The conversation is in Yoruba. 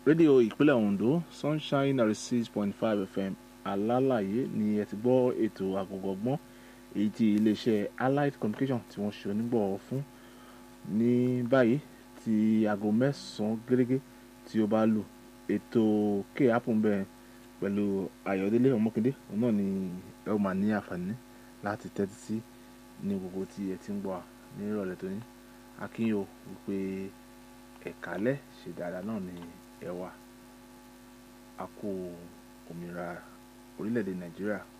rédíò ìpínlẹ̀ Ondo sunshine ninety six point five fm alálàyé ni ẹ ti gbọ́ ètò àgọ́gọ́gbọ́n èyí tí iléeṣẹ́ allied communication tí wọ́n ṣe onígbọ̀wọ́ fún ní báyìí tí aago mẹ́sàn-án gẹ́gẹ́ tí ó bá lù ètò kéèyàn bẹ́ẹ̀ pẹ̀lú ayọ̀délé ọmọkindé òun náà ni ẹ ó máa ní àǹfààní láti tẹ́tí sí ní gbogbo tí ẹ ti ń gbọ́ ní ìrọ̀lẹ́ tó ní akínyó wípé ẹ̀kálẹ̀ ṣe dáadáa náà ni ẹ wà á kó òmìnira orílẹ̀-èdè nàìjíríà